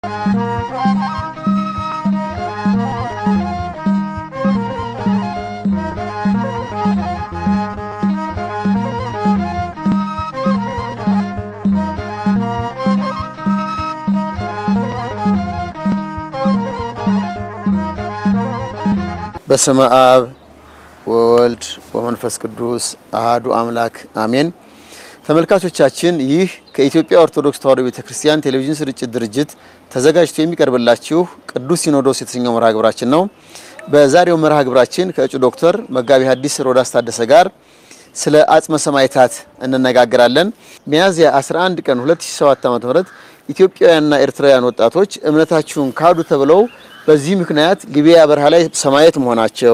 በስመ አብ ወወልድ ወመንፈስ ቅዱስ አሃዱ አምላክ አሜን። ተመልካቾቻችን ይህ ከኢትዮጵያ ኦርቶዶክስ ተዋሕዶ ቤተክርስቲያን ቴሌቪዥን ስርጭት ድርጅት ተዘጋጅቶ የሚቀርብላችሁ ቅዱስ ሲኖዶስ የተሰኘው መርሃ ግብራችን ነው። በዛሬው መርሃ ግብራችን ከእጩ ዶክተር መጋቢ ሐዲስ ሮዳስ ታደሰ ጋር ስለ አጽመ ሰማዕታት እንነጋገራለን። ሚያዝያ 11 ቀን 2007 ዓ.ም ኢትዮጵያውያንና ኤርትራውያን ወጣቶች እምነታችሁን ካዱ ተብለው በዚህ ምክንያት ሊቢያ በረሃ ላይ ሰማዕት መሆናቸው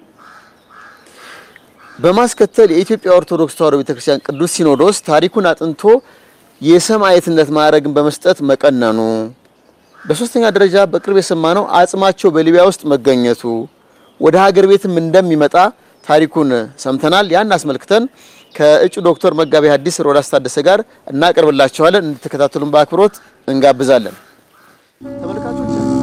በማስከተል የኢትዮጵያ ኦርቶዶክስ ተዋሕዶ ቤተክርስቲያን ቅዱስ ሲኖዶስ ታሪኩን አጥንቶ የሰማዕትነት ማዕረግን በመስጠት መቀነኑ፣ በሶስተኛ ደረጃ በቅርብ የሰማነው አጽማቸው በሊቢያ ውስጥ መገኘቱ ወደ ሀገር ቤትም እንደሚመጣ ታሪኩን ሰምተናል። ያን አስመልክተን ከእጩ ዶክተር መጋቢ ሐዲስ ሮዳስ ታደሰ ጋር እናቀርብላችኋለን። እንድትከታተሉን በአክብሮት እንጋብዛለን። ተመልካቾች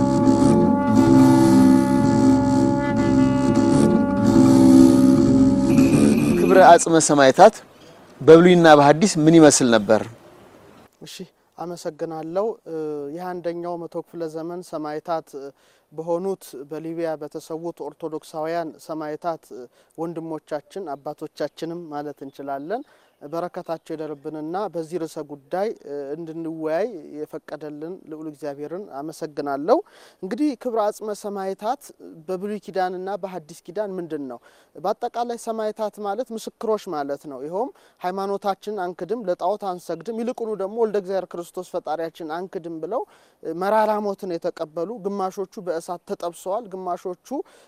ክብረ አጽመ ሰማዕታት በብሉይና በሐዲስ ምን ይመስል ነበር? እሺ አመሰግናለሁ። ይህ አንደኛው መቶ ክፍለ ዘመን ሰማዕታት በሆኑት በሊቢያ በተሰዉት ኦርቶዶክሳውያን ሰማዕታት ወንድሞቻችን አባቶቻችንም ማለት እንችላለን በረከታቸው ይደርብንና በዚህ ርዕሰ ጉዳይ እንድንወያይ የፈቀደልን ልዑል እግዚአብሔርን አመሰግናለሁ። እንግዲህ ክብረ አጽመ ሰማዕታት በብሉይ ኪዳንና በሐዲስ ኪዳን ምንድን ነው? በአጠቃላይ ሰማዕታት ማለት ምስክሮች ማለት ነው። ይኸውም ሃይማኖታችንን አንክድም፣ ለጣዖት አንሰግድም፣ ይልቁኑ ደግሞ ወልደ እግዚአብሔር ክርስቶስ ፈጣሪያችን አንክድም ብለው መራራ ሞትን የተቀበሉ ግማሾቹ በእሳት ተጠብሰዋል፣ ግማሾቹ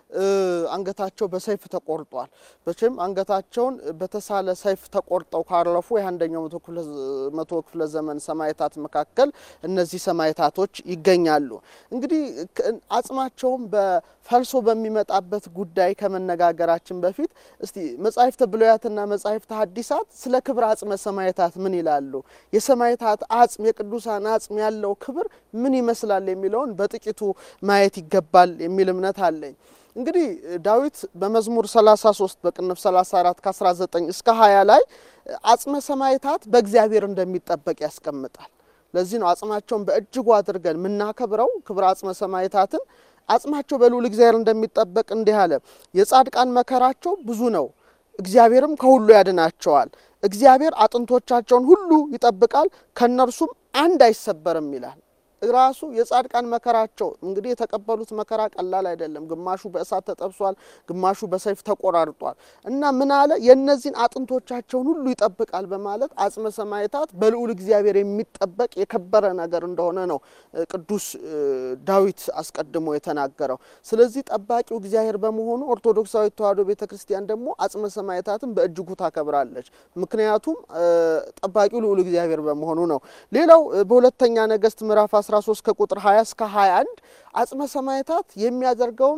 አንገታቸው በሰይፍ ተቆርጧል። በችም አንገታቸውን በተሳለ ሰይፍ ተቆርጠው ካረፉ የአንደኛው መቶ ክፍለ ዘመን ሰማዕታት መካከል እነዚህ ሰማዕታቶች ይገኛሉ። እንግዲህ አጽማቸውም በፈልሶ በሚመጣበት ጉዳይ ከመነጋገራችን በፊት እስቲ መጻሕፍተ ብሉያትና መጻሕፍተ ሐዲሳት ስለ ክብረ አጽመ ሰማዕታት ምን ይላሉ? የሰማዕታት አጽም የቅዱሳን አጽም ያለው ክብር ምን ይመስላል የሚለውን በጥቂቱ ማየት ይገባል የሚል እምነት አለኝ። እንግዲህ ዳዊት በመዝሙር 33 በቅንፍ 34 ከ19 እስከ 20 ላይ አጽመ ሰማዕታት በእግዚአብሔር እንደሚጠበቅ ያስቀምጣል። ለዚህ ነው አጽማቸውን በእጅጉ አድርገን የምናከብረው ክብረ አጽመ ሰማዕታትን አጽማቸው በልዑል እግዚአብሔር እንደሚጠበቅ እንዲህ አለ። የጻድቃን መከራቸው ብዙ ነው፣ እግዚአብሔርም ከሁሉ ያድናቸዋል። እግዚአብሔር አጥንቶቻቸውን ሁሉ ይጠብቃል፣ ከእነርሱም አንድ አይሰበርም ይላል። ራሱ የጻድቃን መከራቸው እንግዲህ የተቀበሉት መከራ ቀላል አይደለም። ግማሹ በእሳት ተጠብሷል፣ ግማሹ በሰይፍ ተቆራርጧል እና ምን አለ የእነዚህን አጥንቶቻቸውን ሁሉ ይጠብቃል በማለት አጽመ ሰማዕታት በልዑል እግዚአብሔር የሚጠበቅ የከበረ ነገር እንደሆነ ነው ቅዱስ ዳዊት አስቀድሞ የተናገረው። ስለዚህ ጠባቂው እግዚአብሔር በመሆኑ ኦርቶዶክሳዊ ተዋሕዶ ቤተ ክርስቲያን ደግሞ አጽመ ሰማዕታትን በእጅጉ ታከብራለች። ምክንያቱም ጠባቂው ልዑል እግዚአብሔር በመሆኑ ነው። ሌላው በሁለተኛ ነገሥት ምዕራፍ 13 ከቁጥር 20 እስከ 21 አጽመ ሰማዕታት የሚያደርገውን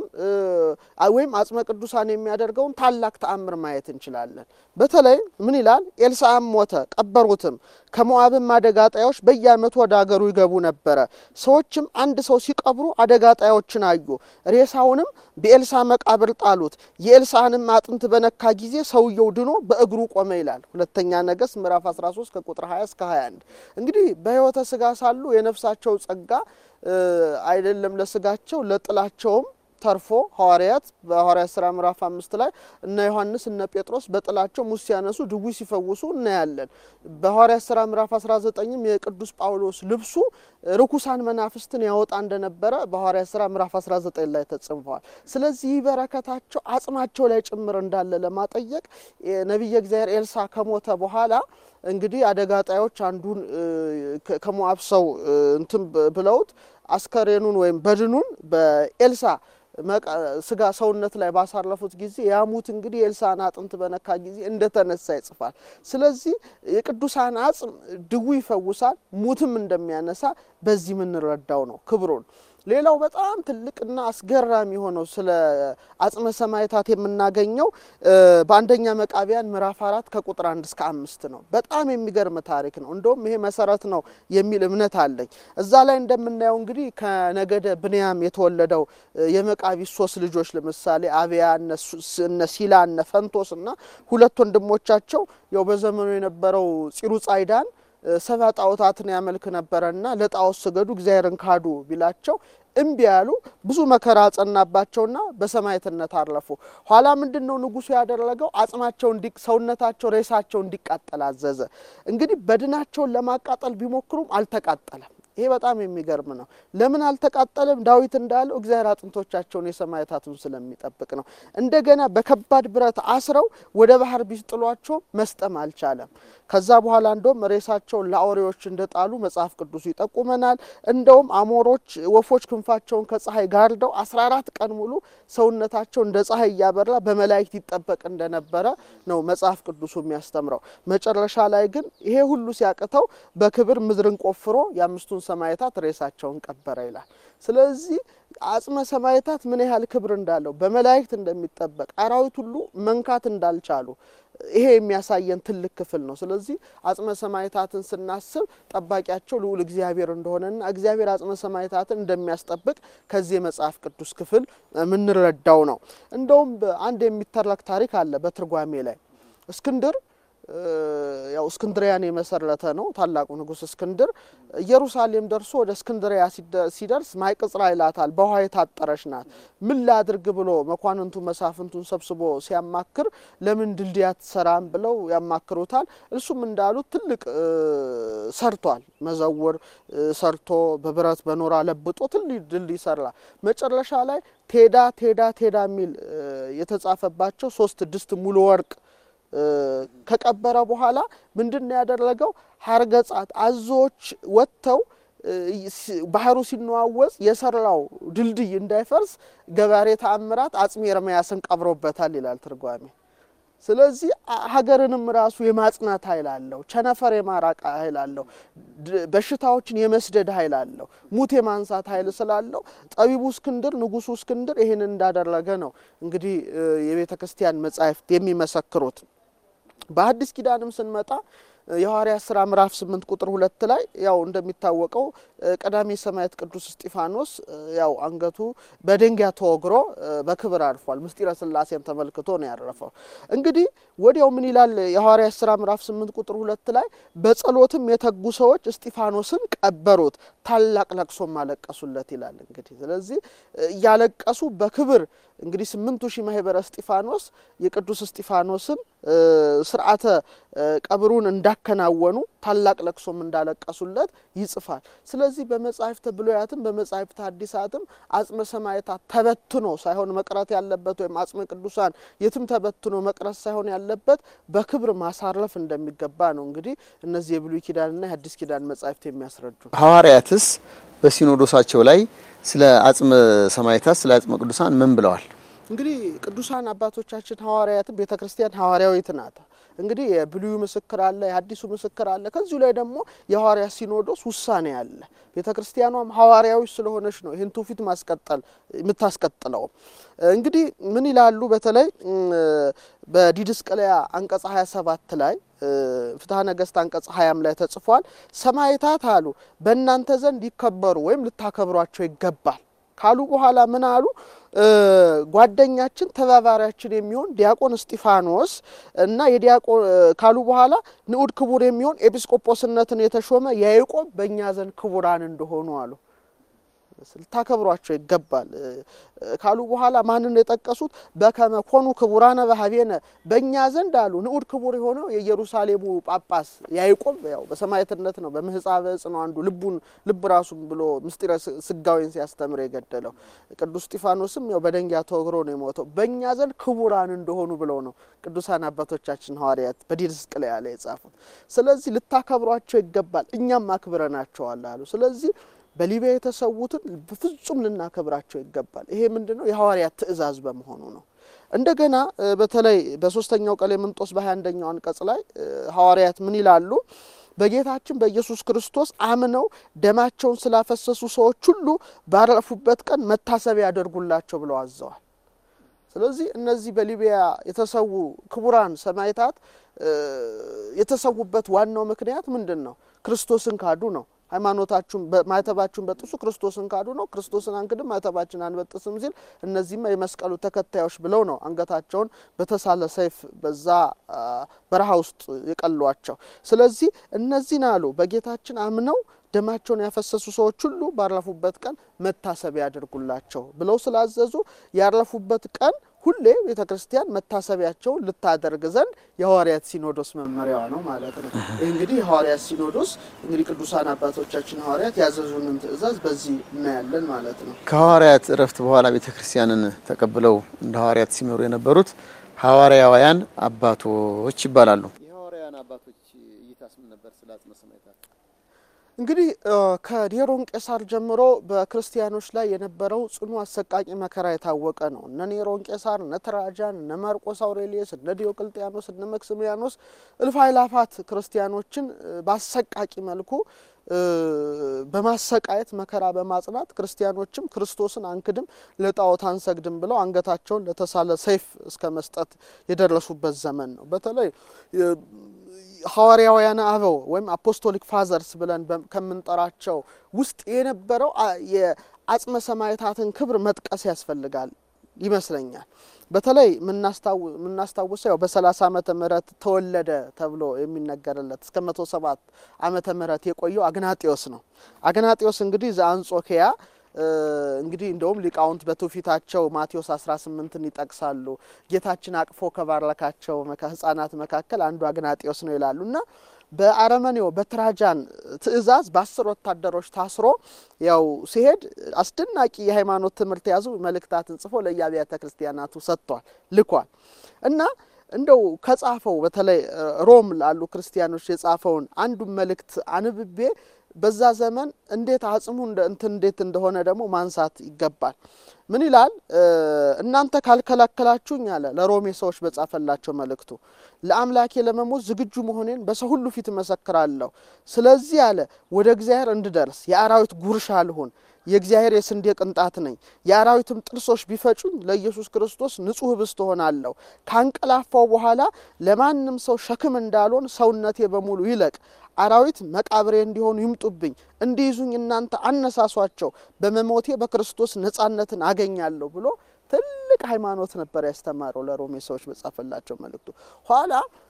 ወይም አጽመ ቅዱሳን የሚያደርገውን ታላቅ ተአምር ማየት እንችላለን። በተለይ ምን ይላል? ኤልሳዕም ሞተ፣ ቀበሩትም። ከሞዓብም አደጋ ጣዮች በየዓመቱ ወደ አገሩ ይገቡ ነበረ። ሰዎችም አንድ ሰው ሲቀብሩ አደጋ ጣዮችን አዩ። ሬሳውንም በኤልሳዕ መቃብር ጣሉት። የኤልሳዕንም አጥንት በነካ ጊዜ ሰውየው ድኖ በእግሩ ቆመ ይላል። ሁለተኛ ነገሥት ምዕራፍ 13 ከቁጥር 20 እስከ 21 እንግዲህ በሕይወተ ሥጋ ሳሉ የነፍሳቸው ጸጋ አይደለም ለስጋቸው ለጥላቸውም ተርፎ ሐዋርያት በሐዋርያት ሥራ ምዕራፍ አምስት ላይ እነ ዮሐንስ እነ ጴጥሮስ በጥላቸው ሙስ ሲያነሱ ድውይ ሲፈውሱ እናያለን። በሐዋርያት ሥራ ምዕራፍ 19ም የቅዱስ ጳውሎስ ልብሱ ርኩሳን መናፍስትን ያወጣ እንደነበረ በሐዋርያት ሥራ ምዕራፍ 19 ላይ ተጽፏል። ስለዚህ ይህ በረከታቸው አጽማቸው ላይ ጭምር እንዳለ ለማጠየቅ ነቢየ እግዚአብሔር ኤልሳዕ ከሞተ በኋላ እንግዲህ አደጋ ጣዮች አንዱን ከሞዓብ ሰው እንትን ብለውት አስከሬኑን ወይም በድኑን በኤልሳዕ ስጋ ሰውነት ላይ ባሳረፉት ጊዜ ያሙት እንግዲህ የኤልሳዕን አጥንት በነካ ጊዜ እንደተነሳ ይጽፋል። ስለዚህ የቅዱሳን አጽም ድውይ ይፈውሳል፣ ሙትም እንደሚያነሳ በዚህ የምንረዳው ነው ክብሩን። ሌላው በጣም ትልቅና አስገራሚ ሆነው ስለ አጽመ ሰማዕታት የምናገኘው በአንደኛ መቃቢያን ምዕራፍ አራት ከቁጥር አንድ እስከ አምስት ነው። በጣም የሚገርም ታሪክ ነው። እንደውም ይሄ መሰረት ነው የሚል እምነት አለኝ። እዛ ላይ እንደምናየው እንግዲህ ከነገደ ብንያም የተወለደው የመቃቢስ ሶስት ልጆች ለምሳሌ አብያ፣ እነ ሲላ፣ እነ ፈንቶስ እና ሁለት ወንድሞቻቸው ያው በዘመኑ የነበረው ፂሩ ጻይዳን ሰባ ጣዖታትን ያመልክ ነበረና ለጣዖት ስገዱ እግዚአብሔርን ካዱ ቢላቸው እምቢ ያሉ ብዙ መከራ ጸናባቸውና በሰማዕትነት አረፉ። ኋላ ምንድን ነው ንጉሡ ያደረገው? አጽማቸው ሰውነታቸው ሬሳቸው እንዲቃጠል አዘዘ። እንግዲህ በድናቸውን ለማቃጠል ቢሞክሩም አልተቃጠለም። ይሄ በጣም የሚገርም ነው። ለምን አልተቃጠለም? ዳዊት እንዳለው እግዚአብሔር አጥንቶቻቸውን የሰማዕታቱን ስለሚጠብቅ ነው። እንደገና በከባድ ብረት አስረው ወደ ባህር ቢጥሏቸው መስጠም አልቻለም። ከዛ በኋላ እንደውም ሬሳቸውን ለአውሬዎች እንደጣሉ መጽሐፍ ቅዱሱ ይጠቁመናል። እንደውም አሞሮች፣ ወፎች ክንፋቸውን ከፀሐይ ጋርደው አስራ አራት ቀን ሙሉ ሰውነታቸው እንደ ፀሐይ እያበራ በመላእክት ይጠበቅ እንደነበረ ነው መጽሐፍ ቅዱሱ የሚያስተምረው። መጨረሻ ላይ ግን ይሄ ሁሉ ሲያቅተው በክብር ምድርን ቆፍሮ የአምስቱን ሰማዕታት ሬሳቸውን ቀበረ ይላል። ስለዚህ አጽመ ሰማዕታት ምን ያህል ክብር እንዳለው በመላእክት እንደሚጠበቅ አራዊት ሁሉ መንካት እንዳልቻሉ ይሄ የሚያሳየን ትልቅ ክፍል ነው። ስለዚህ አጽመ ሰማዕታትን ስናስብ ጠባቂያቸው ልዑል እግዚአብሔር እንደሆነና እግዚአብሔር አጽመ ሰማዕታትን እንደሚያስጠብቅ ከዚህ የመጽሐፍ ቅዱስ ክፍል የምንረዳው ነው። እንደውም አንድ የሚተረክ ታሪክ አለ በትርጓሜ ላይ እስክንድር ያው እስክንድሪያን የመሰረተ ነው ታላቁ ንጉሥ እስክንድር ኢየሩሳሌም ደርሶ ወደ እስክንድሪያ ሲደርስ ማይቅጽራ ይላታል። በውሃ የታጠረች ናት። ምን ላድርግ ብሎ መኳንንቱ መሳፍንቱን ሰብስቦ ሲያማክር ለምን ድልድይ አትሰራም ብለው ያማክሩታል። እሱም እንዳሉት ትልቅ ሰርቷል። መዘውር ሰርቶ በብረት በኖራ ለብጦ ትልቅ ድልድይ ሰራ። መጨረሻ ላይ ቴዳ ቴዳ ቴዳ የሚል የተጻፈባቸው ሶስት ድስት ሙሉ ወርቅ ከቀበረ በኋላ ምንድን ነው ያደረገው? ሀርገጻት አዞዎች ወጥተው ባህሩ ሲነዋወጽ የሰራው ድልድይ እንዳይፈርስ ገባሬ ተአምራት አጽሜ ኤርምያስን ቀብሮበታል ይላል ትርጓሜ። ስለዚህ ሀገርንም ራሱ የማጽናት ኃይል አለው። ቸነፈር የማራቅ ኃይል አለው። በሽታዎችን የመስደድ ኃይል አለው። ሙት የማንሳት ኃይል ስላለው ጠቢቡ እስክንድር ንጉሡ እስክንድር ይህን እንዳደረገ ነው እንግዲህ የቤተ ክርስቲያን መጻሕፍት የሚመሰክሩት። በአዲስ ኪዳንም ስንመጣ የሐዋርያት ሥራ ምዕራፍ ስምንት ቁጥር ሁለት ላይ ያው እንደሚታወቀው ቀዳሜ ሰማዕት ቅዱስ እስጢፋኖስ ያው አንገቱ በድንጋይ ተወግሮ በክብር አርፏል። ምስጢረ ሥላሴን ተመልክቶ ነው ያረፈው። እንግዲህ ወዲያው ምን ይላል የሐዋርያት ሥራ ምዕራፍ ስምንት ቁጥር ሁለት ላይ በጸሎትም የተጉ ሰዎች እስጢፋኖስን ቀበሩት፣ ታላቅ ለቅሶም አለቀሱለት ይላል። እንግዲህ ስለዚህ እያለቀሱ በክብር እንግዲህ ስምንቱ ሺህ ማህበረ እስጢፋኖስ የቅዱስ እስጢፋኖስን ስርዓተ ቀብሩን እንዳከናወኑ ታላቅ ለቅሶም እንዳለቀሱለት ይጽፋል። ስለዚህ በመጻሕፍተ ብሉያትም በመጻሕፍተ ሐዲሳትም አጽመ ሰማዕታት ተበትኖ ሳይሆን መቅረት ያለበት ወይም አጽመ ቅዱሳን የትም ተበትኖ መቅረት ሳይሆን ያለበት በክብር ማሳረፍ እንደሚገባ ነው እንግዲህ እነዚህ የብሉይ ኪዳንና የሐዲስ ኪዳን መጻሕፍት የሚያስረዱ። ሐዋርያትስ በሲኖዶሳቸው ላይ ስለ አጽመ ሰማዕታት ስለ አጽመ ቅዱሳን ምን ብለዋል? እንግዲህ ቅዱሳን አባቶቻችን ሐዋርያትም ቤተ ክርስቲያን ሐዋርያዊት ናት። እንግዲህ የብሉዩ ምስክር አለ፣ የሐዲሱ ምስክር አለ። ከዚሁ ላይ ደግሞ የሐዋርያት ሲኖዶስ ውሳኔ አለ። ቤተ ክርስቲያኗም ሐዋርያዊ ስለሆነች ነው ይህን ትውፊት ማስቀጠል የምታስቀጥለው። እንግዲህ ምን ይላሉ? በተለይ በዲድስቅልያ አንቀጽ 27 ላይ ፍትሐ ነገሥት አንቀጽ 20 ላይ ተጽፏል። ሰማዕታት አሉ በእናንተ ዘንድ ይከበሩ ወይም ልታከብሯቸው ይገባል ካሉ በኋላ ምን አሉ? ጓደኛችን ተባባሪያችን የሚሆን ዲያቆን እስጢፋኖስ እና የዲያቆን ካሉ በኋላ ንዑድ ክቡር የሚሆን ኤጲስቆጶስነትን የተሾመ ያዕቆብ በእኛ ዘንድ ክቡራን እንደሆኑ አሉ። ልታከብሯቸው ይገባል ካሉ በኋላ ማንን የጠቀሱት? በከመ ኮኑ ክቡራነ በሀቤነ በእኛ ዘንድ አሉ ንዑድ ክቡር የሆነው የኢየሩሳሌሙ ጳጳስ ያዕቆብ ያው በሰማዕትነት ነው። በምህፃበ ዕፅ ነው አንዱ ልቡን ልብ ራሱን ብሎ ምስጢረ ስጋዌን ሲያስተምር የገደለው። ቅዱስ እስጢፋኖስም ያው በደንጊያ ተወግሮ ነው የሞተው። በእኛ ዘንድ ክቡራን እንደሆኑ ብለው ነው ቅዱሳን አባቶቻችን ሐዋርያት በዲድስቅልያ ላይ የጻፉት። ስለዚህ ልታከብሯቸው ይገባል፣ እኛም አክብረናቸዋል አሉ። ስለዚህ በሊቢያ የተሰዉትን በፍጹም ልናከብራቸው ይገባል። ይሄ ምንድን ነው? የሐዋርያት ትእዛዝ በመሆኑ ነው። እንደገና በተለይ በሶስተኛው ቀሌምንጦስ በሀያ አንደኛው አንቀጽ ላይ ሐዋርያት ምን ይላሉ? በጌታችን በኢየሱስ ክርስቶስ አምነው ደማቸውን ስላፈሰሱ ሰዎች ሁሉ ባረፉበት ቀን መታሰቢያ ያደርጉላቸው ብለው አዘዋል። ስለዚህ እነዚህ በሊቢያ የተሰዉ ክቡራን ሰማዕታት የተሰዉበት ዋናው ምክንያት ምንድን ነው? ክርስቶስን ካዱ ነው። ሃይማኖታችሁን ማዕተባችሁን በጥሱ ክርስቶስን ካዱ ነው። ክርስቶስን አንክድም ማዕተባችን አንበጥስም ሲል እነዚህማ የመስቀሉ ተከታዮች ብለው ነው አንገታቸውን በተሳለ ሰይፍ በዛ በረሃ ውስጥ የቀሏቸው። ስለዚህ እነዚህን አሉ በጌታችን አምነው ደማቸውን ያፈሰሱ ሰዎች ሁሉ ባረፉበት ቀን መታሰቢያ ያደርጉላቸው ብለው ስላዘዙ ያረፉበት ቀን ሁሌ ቤተ ክርስቲያን መታሰቢያቸውን ልታደርግ ዘንድ የሐዋርያት ሲኖዶስ መመሪያዋ ነው ማለት ነው። ይህ እንግዲህ የሐዋርያት ሲኖዶስ እንግዲህ ቅዱሳን አባቶቻችን ሐዋርያት ያዘዙንን ትእዛዝ በዚህ እናያለን ማለት ነው። ከሐዋርያት እረፍት በኋላ ቤተ ክርስቲያንን ተቀብለው እንደ ሐዋርያት ሲመሩ የነበሩት ሐዋርያውያን አባቶች ይባላሉ። የሐዋርያውያን አባቶች እይታስ ምን ነበር? ስለ አጽመ ሰማዕታት እንግዲህ ከኔሮን ቄሳር ጀምሮ በክርስቲያኖች ላይ የነበረው ጽኑ አሰቃቂ መከራ የታወቀ ነው። እነ ኔሮን ቄሳር፣ እነ ትራጃን፣ እነ ማርቆስ አውሬሊየስ፣ እነ ዲዮቅልጥያኖስ፣ እነ መክስሚያኖስ እልፍ አእላፋት ክርስቲያኖችን በአሰቃቂ መልኩ በማሰቃየት መከራ በማጽናት ክርስቲያኖችም ክርስቶስን አንክድም ለጣዖት አንሰግድም ብለው አንገታቸውን ለተሳለ ሰይፍ እስከ መስጠት የደረሱበት ዘመን ነው። በተለይ ሐዋርያውያን አበው ወይም አፖስቶሊክ ፋዘርስ ብለን ከምንጠራቸው ውስጥ የነበረው የአጽመ ሰማዕታትን ክብር መጥቀስ ያስፈልጋል ይመስለኛል። በተለይ የምናስታውሰው ያው በሰላሳ ዓመተ ምህረት ተወለደ ተብሎ የሚነገርለት እስከ መቶ ሰባት ዓመተ ምህረት የቆየው አግናጢዮስ ነው። አግናጢዮስ እንግዲህ ዘአንጾኪያ እንግዲህ እንደውም ሊቃውንት በትውፊታቸው ማቴዎስ 18ን ይጠቅሳሉ። ጌታችን አቅፎ ከባረካቸው ሕጻናት መካከል አንዱ አግናጢዮስ ነው ይላሉ እና በአረመኔው በትራጃን ትእዛዝ በአስር ወታደሮች ታስሮ ያው ሲሄድ አስደናቂ የሃይማኖት ትምህርት የያዙ መልእክታትን ጽፎ ለየአብያተ ክርስቲያናቱ ሰጥቷል ልኳል እና እንደው ከጻፈው በተለይ ሮም ላሉ ክርስቲያኖች የጻፈውን አንዱን መልእክት አንብቤ በዛ ዘመን እንዴት አጽሙ እንትን እንዴት እንደሆነ ደግሞ ማንሳት ይገባል። ምን ይላል? እናንተ ካልከላከላችሁኝ አለ ለሮሜ ሰዎች በጻፈላቸው መልእክቱ ለአምላኬ ለመሞት ዝግጁ መሆኔን በሰው ሁሉ ፊት እመሰክራለሁ። ስለዚህ አለ ወደ እግዚአብሔር እንድደርስ የአራዊት ጉርሻ ልሁን የእግዚአብሔር የስንዴ ቅንጣት ነኝ። የአራዊትም ጥርሶች ቢፈጩኝ ለኢየሱስ ክርስቶስ ንጹሕ ህብስት እሆናለሁ። ካንቀላፋው በኋላ ለማንም ሰው ሸክም እንዳልሆን ሰውነቴ በሙሉ ይለቅ። አራዊት መቃብሬ እንዲሆኑ ይምጡብኝ፣ እንዲይዙኝ እናንተ አነሳሷቸው። በመሞቴ በክርስቶስ ነጻነትን አገኛለሁ ብሎ ትልቅ ሃይማኖት ነበር ያስተማረው ለሮሜ ሰዎች በጻፈላቸው መልእክቱ። ኋላ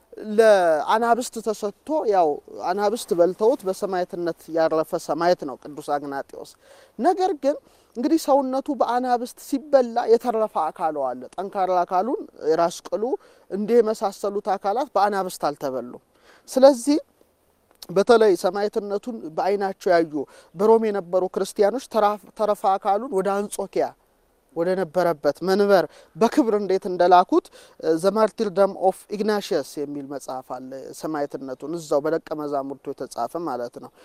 ለአናብስት ተሰጥቶ ያው አናብስት በልተውት በሰማዕትነት ያረፈ ሰማዕት ነው ቅዱስ አግናጢዮስ። ነገር ግን እንግዲህ ሰውነቱ በአናብስት ሲበላ የተረፈ አካሉ አለ። ጠንካራ አካሉን የራስ ቅሉ እንዲህ የመሳሰሉት አካላት በአናብስት አልተበሉም። ስለዚህ በተለይ ሰማዕትነቱን በዓይናቸው ያዩ በሮም የነበሩ ክርስቲያኖች ተረፈ አካሉን ወደ አንጾኪያ ወደ ነበረበት መንበር በክብር እንዴት እንደላኩት ዘማርቲርደም ኦፍ ኢግናሽየስ የሚል መጽሐፍ አለ። ሰማዕትነቱን እዛው በደቀ መዛሙርቱ የተጻፈ ማለት ነው።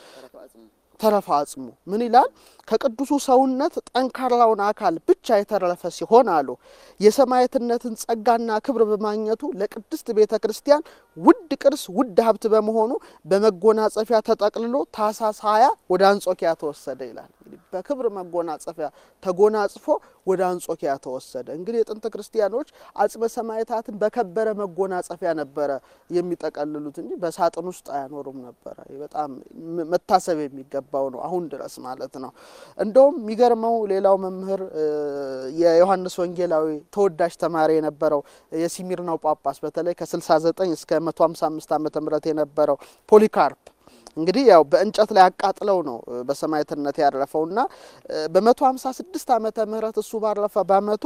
ተረፈ አጽሙ ምን ይላል? ከቅዱሱ ሰውነት ጠንካራውን አካል ብቻ የተረፈ ሲሆን አሉ የሰማዕትነትን ጸጋና ክብር በማግኘቱ ለቅድስት ቤተ ክርስቲያን ውድ ቅርስ ውድ ሀብት በመሆኑ በመጎናጸፊያ ተጠቅልሎ ታኅሳስ ሀያ ወደ አንጾኪያ ተወሰደ ይላል። እንግዲህ በክብር መጎናጸፊያ ተጎናጽፎ ወደ አንጾኪያ ተወሰደ። እንግዲህ የጥንት ክርስቲያኖች አጽመ ሰማዕታትን በከበረ መጎናጸፊያ ነበረ የሚጠቀልሉት እንጂ በሳጥን ውስጥ አያኖሩም ነበረ። በጣም መታሰብ የሚገባው ነው፣ አሁን ድረስ ማለት ነው። እንደውም የሚገርመው ሌላው መምህር የዮሐንስ ወንጌላዊ ተወዳጅ ተማሪ የነበረው የሲሚርናው ጳጳስ በተለይ ከ69 እስከ 155 ዓመተ ምህረት የነበረው ፖሊካርፕ እንግዲህ ያው በእንጨት ላይ አቃጥለው ነው በሰማዕትነት ያረፈውና በመቶ ሀምሳ ስድስት ዓመተ ምህረት እሱ ባረፈ በአመቱ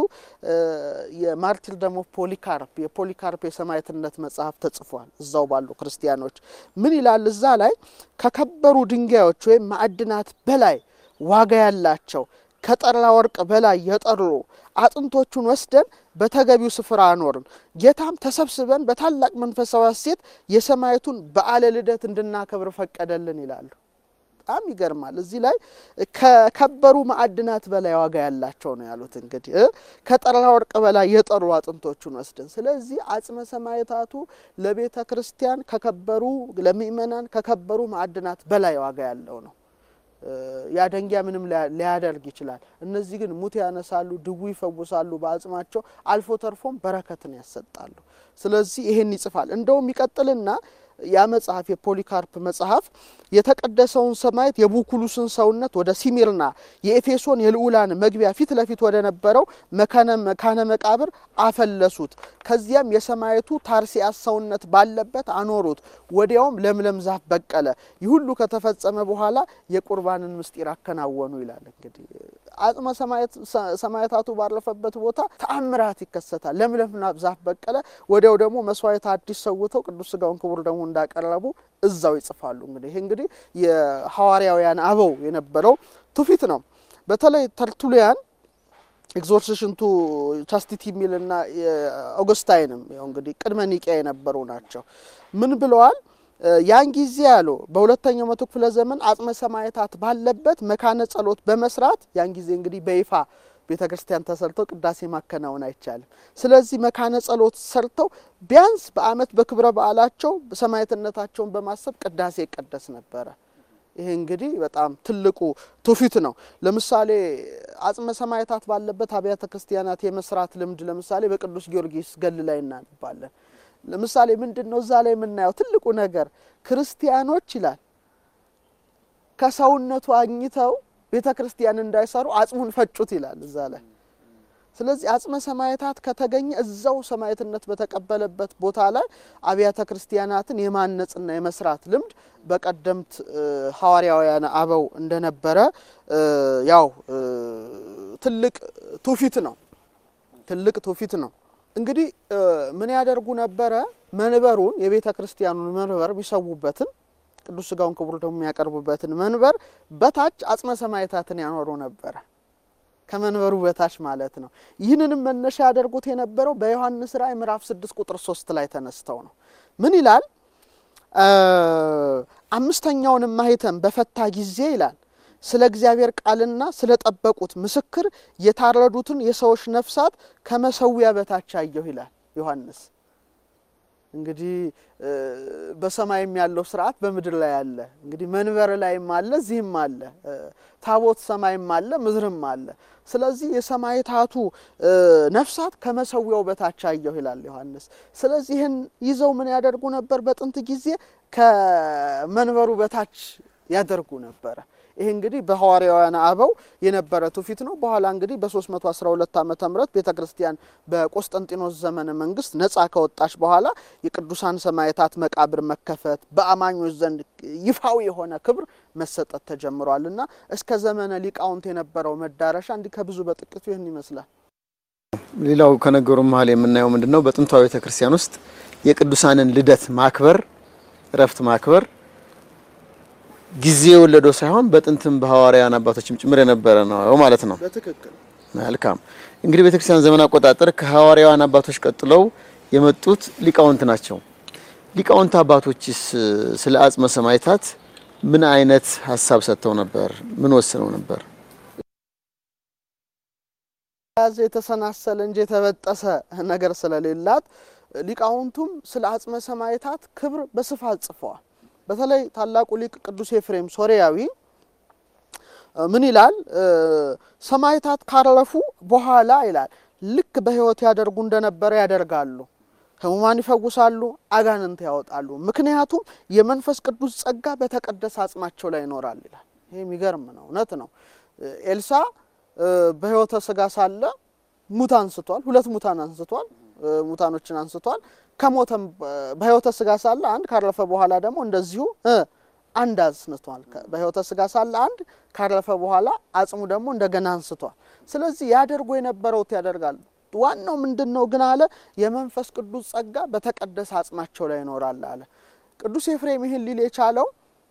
የማርቲርደም ኦፍ ፖሊካርፕ የፖሊካርፕ የሰማዕትነት መጽሐፍ ተጽፏል። እዛው ባሉ ክርስቲያኖች ምን ይላል? እዛ ላይ ከከበሩ ድንጋዮች ወይም ማዕድናት በላይ ዋጋ ያላቸው ከጠራ ወርቅ በላይ የጠሩ አጥንቶቹን ወስደን በተገቢው ስፍራ አኖርን። ጌታም ተሰብስበን በታላቅ መንፈሳዊ ሐሴት የሰማዕቱን በዓለ ልደት እንድናከብር ፈቀደልን ይላሉ። በጣም ይገርማል። እዚህ ላይ ከከበሩ ማዕድናት በላይ ዋጋ ያላቸው ነው ያሉት። እንግዲህ ከጠራ ወርቅ በላይ የጠሩ አጥንቶቹን ወስደን፣ ስለዚህ አጽመ ሰማዕታቱ ለቤተ ክርስቲያን ከከበሩ ለምእመናን ከከበሩ ማዕድናት በላይ ዋጋ ያለው ነው። ያ ደንጊያ ምንም ሊያደርግ ይችላል። እነዚህ ግን ሙት ያነሳሉ፣ ድዊ ይፈውሳሉ። በአጽማቸው አልፎ ተርፎም በረከትን ያሰጣሉ። ስለዚህ ይሄን ይጽፋል። እንደውም ይቀጥልና ያ መጽሐፍ የፖሊካርፕ መጽሐፍ የተቀደሰውን ሰማዕት የቡኩሉስን ሰውነት ወደ ሲሚርና የኤፌሶን የልዑላን መግቢያ ፊት ለፊት ወደ ነበረው መካነ መቃብር አፈለሱት። ከዚያም የሰማዕቱ ታርሲያስ ሰውነት ባለበት አኖሩት። ወዲያውም ለምለም ዛፍ በቀለ። ይህ ሁሉ ከተፈጸመ በኋላ የቁርባንን ምስጢር አከናወኑ ይላል። እንግዲህ አጽመ ሰማዕታቱ ባረፈበት ቦታ ተአምራት ይከሰታል። ለምለም ዛፍ በቀለ። ወዲያው ደግሞ መስዋዕት አዲስ ሰውተው ቅዱስ ሥጋውን ክቡር ደግሞ እንዳቀረቡ እዛው ይጽፋሉ። እንግዲህ ይህ እንግዲህ የሐዋርያውያን አበው የነበረው ትውፊት ነው። በተለይ ተርቱሊያን ኤግዞርሲሽን ቱ ቻስቲቲ የሚልና ኦገስታይንም ያው እንግዲህ ቅድመ ኒቂያ የነበሩ ናቸው። ምን ብለዋል? ያን ጊዜ ያሉ በሁለተኛው መቶ ክፍለ ዘመን አጽመ ሰማዕታት ባለበት መካነ ጸሎት በመስራት ያን ጊዜ እንግዲህ በይፋ ቤተ ክርስቲያን ተሰርተው ቅዳሴ ማከናወን አይቻልም። ስለዚህ መካነ ጸሎት ሰርተው ቢያንስ በዓመት በክብረ በዓላቸው ሰማዕትነታቸውን በማሰብ ቅዳሴ ይቀደስ ነበረ። ይሄ እንግዲህ በጣም ትልቁ ትውፊት ነው። ለምሳሌ አጽመ ሰማዕታት ባለበት አብያተ ክርስቲያናት የመስራት ልምድ ለምሳሌ በቅዱስ ጊዮርጊስ ገል ላይ እናነባለን። ለምሳሌ ምንድን ነው እዛ ላይ የምናየው ትልቁ ነገር ክርስቲያኖች ይላል ከሰውነቱ አግኝተው ቤተ ክርስቲያን እንዳይሰሩ አጽሙን ፈጩት ይላል እዛ ላይ። ስለዚህ አጽመ ሰማዕታት ከተገኘ እዛው ሰማዕትነት በተቀበለበት ቦታ ላይ አብያተ ክርስቲያናትን የማነጽና የመስራት ልምድ በቀደምት ሐዋርያውያን አበው እንደነበረ ያው ትልቅ ትውፊት ነው። ትልቅ ትውፊት ነው። እንግዲህ ምን ያደርጉ ነበረ? መንበሩን የቤተ ክርስቲያኑን መንበር የሚሰዉበትን ቅዱስ ሥጋውን ክቡር ደግሞ የሚያቀርቡበትን መንበር በታች አጽመ ሰማዕታትን ያኖሩ ነበረ። ከመንበሩ በታች ማለት ነው። ይህንንም መነሻ ያደርጉት የነበረው በዮሐንስ ራእይ ምዕራፍ ስድስት ቁጥር ሶስት ላይ ተነስተው ነው። ምን ይላል? አምስተኛውንም ማኅተም በፈታ ጊዜ ይላል ስለ እግዚአብሔር ቃልና ስለ ጠበቁት ምስክር የታረዱትን የሰዎች ነፍሳት ከመሰዊያ በታች አየሁ ይላል ዮሐንስ። እንግዲህ በሰማይም ያለው ስርዓት በምድር ላይ አለ። እንግዲህ መንበር ላይም አለ፣ እዚህም አለ። ታቦት ሰማይም አለ፣ ምድርም አለ። ስለዚህ የሰማዕታቱ ነፍሳት ከመሰዊያው በታች አየሁ ይላል ዮሐንስ። ስለዚህ ይህን ይዘው ምን ያደርጉ ነበር? በጥንት ጊዜ ከመንበሩ በታች ያደርጉ ነበረ። ይህ እንግዲህ በሐዋርያውያን አበው የነበረ ትውፊት ነው። በኋላ እንግዲህ በ312 ዓመተ ምህረት ቤተ ክርስቲያን በቆስጠንጢኖስ ዘመነ መንግስት ነጻ ከወጣች በኋላ የቅዱሳን ሰማዕታት መቃብር መከፈት በአማኞች ዘንድ ይፋዊ የሆነ ክብር መሰጠት ተጀምሯል እና እስከ ዘመነ ሊቃውንት የነበረው መዳረሻ እንዲህ ከብዙ በጥቂቱ ይህን ይመስላል። ሌላው ከነገሩ መሀል የምናየው ምንድን ነው? በጥንታዊ ቤተ ክርስቲያን ውስጥ የቅዱሳንን ልደት ማክበር፣ እረፍት ማክበር ጊዜ የወለደው ሳይሆን በጥንትም በሐዋርያን አባቶችም ጭምር የነበረ ነው ማለት ነው። በትክክል መልካም እንግዲህ ቤተክርስቲያን ዘመን አቆጣጠር ከሐዋርያውያን አባቶች ቀጥለው የመጡት ሊቃውንት ናቸው። ሊቃውንት አባቶችስ ስለ አጽመ ሰማዕታት ምን አይነት ሀሳብ ሰጥተው ነበር? ምን ወስነው ነበር? ያዘ የተሰናሰለ እንጂ የተበጠሰ ነገር ስለሌላት ሊቃውንቱም ስለ አጽመ ሰማዕታት ክብር በስፋት ጽፈዋል። በተለይ ታላቁ ሊቅ ቅዱስ ኤፍሬም ሶሪያዊ ምን ይላል? ሰማዕታት ካረፉ በኋላ ይላል ልክ በሕይወት ያደርጉ እንደነበረ ያደርጋሉ፣ ሕሙማን ይፈውሳሉ፣ አጋንንት ያወጣሉ። ምክንያቱም የመንፈስ ቅዱስ ጸጋ በተቀደሰ አጽማቸው ላይ ይኖራል ይላል። ይህ የሚገርም ነው፣ እውነት ነው። ኤልሳ በሕይወተ ስጋ ሳለ ሙት አንስቷል፣ ሁለት ሙታን አንስቷል፣ ሙታኖችን አንስቷል። ከሞተም በሕይወተ ስጋ ሳለ አንድ ካረፈ በኋላ ደግሞ እንደዚሁ አንድ አንስቷል። በሕይወተ ስጋ ሳለ አንድ ካረፈ በኋላ አጽሙ ደግሞ እንደገና አንስቷል። ስለዚህ ያደርጉ የነበረውት ያደርጋሉ። ዋናው ምንድን ነው ግን አለ የመንፈስ ቅዱስ ጸጋ በተቀደሰ አጽማቸው ላይ ይኖራል አለ። ቅዱስ ኤፍሬም ይህን ሊል የቻለው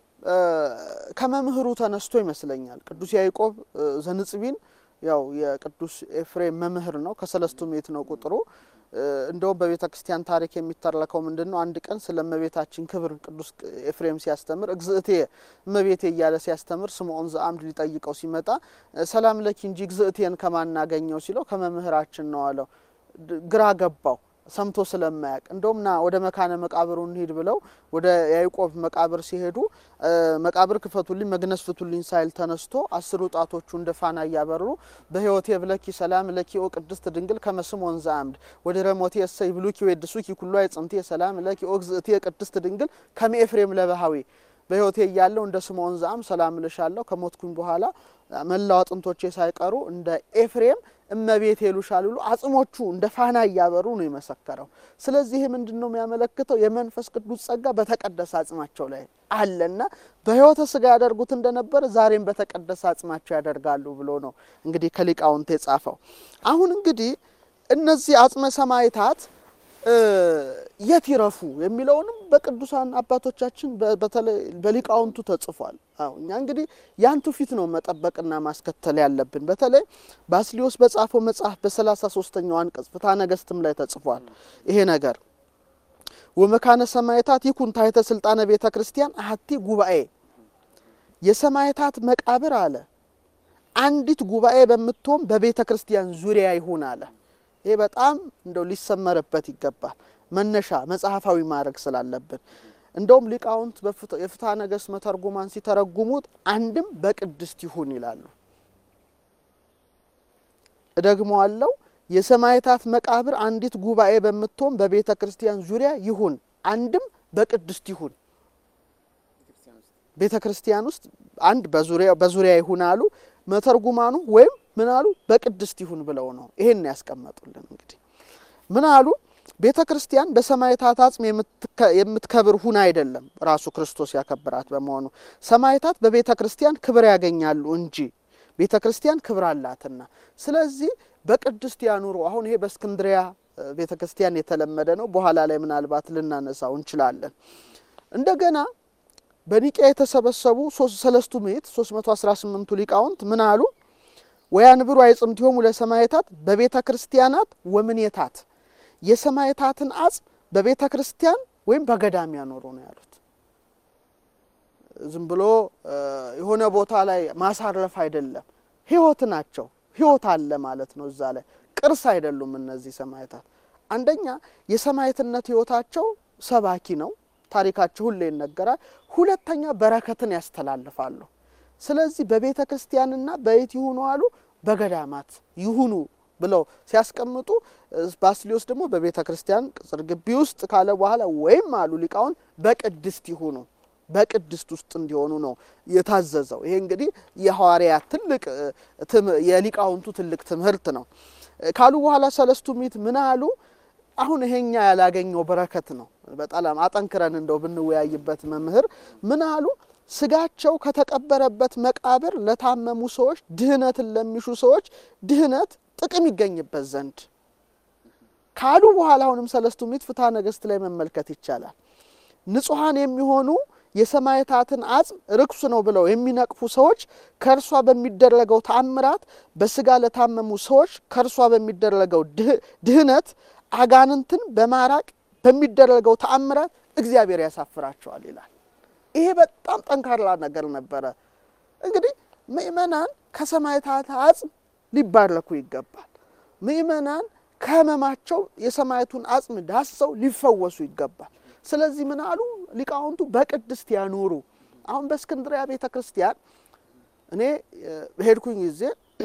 ከመምህሩ ተነስቶ ይመስለኛል። ቅዱስ ያዕቆብ ዘንጽቢን ያው የቅዱስ ኤፍሬም መምህር ነው። ከሰለስቱ ምዕት ነው ቁጥሩ እንደውም በቤተ ክርስቲያን ታሪክ የሚተረከው ምንድን ነው? አንድ ቀን ስለ እመቤታችን ክብር ቅዱስ ኤፍሬም ሲያስተምር እግዝእቴ እመቤቴ እያለ ሲያስተምር ስምዖን ዘአምድ ሊጠይቀው ሲመጣ ሰላም ለኪ እንጂ እግዝእቴን ከማናገኘው ሲለው ከመምህራችን ነው አለው። ግራ ገባው ሰምቶ ስለማያውቅ እንደውም ና ወደ መካነ መቃብሩ እንሂድ ብለው ወደ ያዕቆብ መቃብር ሲሄዱ መቃብር ክፈቱልኝ መግነዝ ፍቱልኝ ሳይል ተነስቶ አስሩ ጣቶቹ እንደ ፋና እያበሩ በሕይወቴ ብለኪ ሰላም ለኪ ኦ ቅድስት ድንግል ከመስሞን ዘአምድ ወደ ረሞቴ እሰይ ብሉኪ ወድሱኪ ኩሉ አይጽንቴ ሰላም ለኪ ኦ እግዝእቴ ቅድስት ድንግል ከመ ኤፍሬም ለባህዊ በሕይወቴ እያለሁ እንደ ስምዖን ዘአምድ ሰላም እልሻለሁ ከሞትኩኝ በኋላ መላው አጥንቶቼ ሳይቀሩ እንደ ኤፍሬም እመቤት ይሉሻል ብሎ አጽሞቹ እንደ ፋና እያበሩ ነው የመሰከረው። ስለዚህ ይህ ምንድን ነው የሚያመለክተው? የመንፈስ ቅዱስ ጸጋ በተቀደሰ አጽማቸው ላይ አለና በሕይወተ ስጋ ያደርጉት እንደነበረ ዛሬም በተቀደሰ አጽማቸው ያደርጋሉ ብሎ ነው እንግዲህ ከሊቃውንት የጻፈው። አሁን እንግዲህ እነዚህ አጽመ ሰማዕታት የት ይረፉ የሚለውንም በቅዱሳን አባቶቻችን በተለይ በሊቃውንቱ ተጽፏል። አዎ እኛ እንግዲህ ያንቱ ፊት ነው መጠበቅና ማስከተል ያለብን። በተለይ ባስሊዮስ በጻፈው መጽሐፍ በሰላሳ ሶስተኛው አንቀጽ ፍትሐ ነገሥትም ላይ ተጽፏል ይሄ ነገር ወመካነ ሰማዕታት ይኩን ታሕተ ስልጣነ ቤተ ክርስቲያን አሐቲ ጉባኤ የሰማዕታት መቃብር አለ አንዲት ጉባኤ በምትሆን በቤተ ክርስቲያን ዙሪያ ይሁን አለ። ይሄ በጣም እንደው ሊሰመርበት ይገባል። መነሻ መጽሐፋዊ ማድረግ ስላለብን እንደውም ሊቃውንት የፍትሐ ነገሥት መተርጉማን ሲተረጉሙት አንድም በቅድስት ይሁን ይላሉ። እደግመዋለሁ። የሰማዕታት መቃብር አንዲት ጉባኤ በምትሆን በቤተ ክርስቲያን ዙሪያ ይሁን፣ አንድም በቅድስት ይሁን። ቤተ ክርስቲያን ውስጥ አንድ በዙሪያ ይሁን አሉ መተርጉማኑ ወይም ምን አሉ? በቅድስት ይሁን ብለው ነው ይሄን ያስቀመጡልን። እንግዲህ ምን አሉ? ቤተ ክርስቲያን በሰማዕታት አጽም የምትከብር ሁን አይደለም፣ ራሱ ክርስቶስ ያከብራት በመሆኑ ሰማዕታት በቤተ ክርስቲያን ክብር ያገኛሉ እንጂ ቤተ ክርስቲያን ክብር አላትና። ስለዚህ በቅድስት ያኑሩ። አሁን ይሄ በእስክንድሪያ ቤተ ክርስቲያን የተለመደ ነው። በኋላ ላይ ምናልባት ልናነሳው እንችላለን። እንደገና በኒቂያ የተሰበሰቡ ሰለስቱ ምዕት 318ቱ ሊቃውንት ምን አሉ? ወያንብሩ አይጽምቲሆሙ ለሰማዕታት በቤተ ክርስቲያናት ወምኔታት የሰማዕታትን አጽም በቤተ ክርስቲያን ወይም በገዳም ያኖሩ ነው ያሉት። ዝም ብሎ የሆነ ቦታ ላይ ማሳረፍ አይደለም። ሕይወት ናቸው። ሕይወት አለ ማለት ነው እዛ ላይ ቅርስ አይደሉም እነዚህ ሰማዕታት። አንደኛ የሰማዕትነት ሕይወታቸው ሰባኪ ነው። ታሪካቸው ሁሌ ይነገራል። ሁለተኛ በረከትን ያስተላልፋሉ። ስለዚህ በቤተ ክርስቲያንና በየት ይሁኑ አሉ? በገዳማት ይሁኑ ብለው ሲያስቀምጡ ባስሊዮስ ደግሞ በቤተ ክርስቲያን ቅጽር ግቢ ውስጥ ካለ በኋላ ወይም አሉ ሊቃውን በቅድስት ይሁኑ በቅድስት ውስጥ እንዲሆኑ ነው የታዘዘው። ይሄ እንግዲህ የሐዋርያት ትልቅ የሊቃውንቱ ትልቅ ትምህርት ነው ካሉ በኋላ ሰለስቱ ምዕት ምን አሉ? አሁን ይሄኛ ያላገኘው በረከት ነው። በጣም አጠንክረን እንደው ብንወያይበት መምህር ምን አሉ? ስጋቸው ከተቀበረበት መቃብር ለታመሙ ሰዎች፣ ድህነትን ለሚሹ ሰዎች ድህነት ጥቅም ይገኝበት ዘንድ ካሉ በኋላ አሁንም ሰለስቱ ምዕት ፍትሐ ነገሥት ላይ መመልከት ይቻላል። ንጹሐን የሚሆኑ የሰማዕታትን አጽም ርኩስ ነው ብለው የሚነቅፉ ሰዎች ከእርሷ በሚደረገው ተአምራት በስጋ ለታመሙ ሰዎች ከእርሷ በሚደረገው ድህነት አጋንንትን በማራቅ በሚደረገው ተአምራት እግዚአብሔር ያሳፍራቸዋል ይላል። ይሄ በጣም ጠንካራ ነገር ነበረ። እንግዲህ ምእመናን ከሰማዕታት አጽም ሊባረኩ ይገባል። ምእመናን ከሕመማቸው የሰማዕቱን አጽም ዳሰው ሊፈወሱ ይገባል። ስለዚህ ምን አሉ ሊቃውንቱ? በቅድስት ያኑሩ። አሁን በእስክንድሪያ ቤተ ክርስቲያን እኔ በሄድኩኝ ጊዜ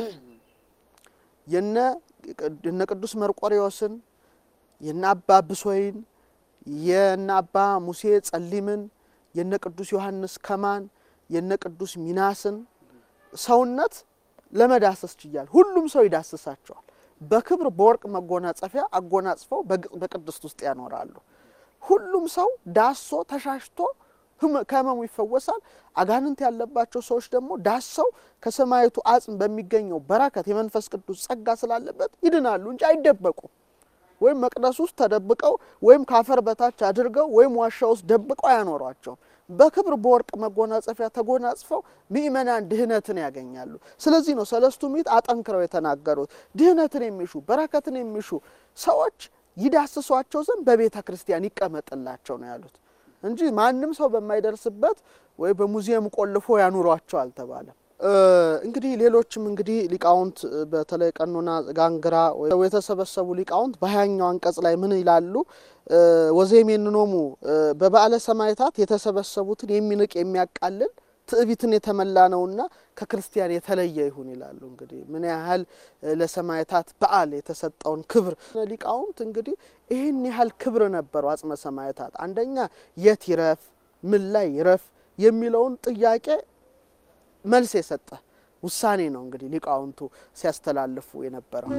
የነ ቅዱስ መርቆሬዎስን የነ አባ ብሶይን የነ አባ ሙሴ ጸሊምን የነ ቅዱስ ዮሐንስ ከማን የነ ቅዱስ ሚናስን ሰውነት ለመዳሰስ ችያል። ሁሉም ሰው ይዳስሳቸዋል። በክብር በወርቅ መጎናጸፊያ አጎናጽፈው በቅድስት ውስጥ ያኖራሉ። ሁሉም ሰው ዳሶ ተሻሽቶ ከህመሙ ይፈወሳል። አጋንንት ያለባቸው ሰዎች ደግሞ ዳሰው ከሰማዕቱ አጽም በሚገኘው በረከት የመንፈስ ቅዱስ ጸጋ ስላለበት ይድናሉ እንጂ አይደበቁም። ወይም መቅደስ ውስጥ ተደብቀው ወይም ካፈር በታች አድርገው ወይም ዋሻ ውስጥ ደብቀው አያኖሯቸውም። በክብር በወርቅ መጎናጸፊያ ተጎናጽፈው ምእመናን ድህነትን ያገኛሉ። ስለዚህ ነው ሰለስቱ ምዕት አጠንክረው የተናገሩት። ድህነትን የሚሹ በረከትን የሚሹ ሰዎች ይዳስሷቸው ዘንድ በቤተ ክርስቲያን ይቀመጥላቸው ነው ያሉት እንጂ ማንም ሰው በማይደርስበት ወይ በሙዚየም ቆልፎ ያኑሯቸው አልተባለም። እንግዲህ ሌሎችም እንግዲህ ሊቃውንት በተለይ ቀኖና ጋንግራ የተሰበሰቡ ሊቃውንት በሀያኛው አንቀጽ ላይ ምን ይላሉ? ወዘሜንኖሙ በበዓለ ሰማዕታት የተሰበሰቡትን የሚንቅ የሚያቃልል ትዕቢትን የተመላ ነውና ከክርስቲያን የተለየ ይሁን ይላሉ። እንግዲህ ምን ያህል ለሰማዕታት በዓል የተሰጠውን ክብር ሊቃውንት እንግዲህ ይህን ያህል ክብር ነበረው አጽመ ሰማዕታት። አንደኛ የት ይረፍ፣ ምን ላይ ይረፍ የሚለውን ጥያቄ መልስ የሰጠ ውሳኔ ነው እንግዲህ ሊቃውንቱ ሲያስተላልፉ የነበረው።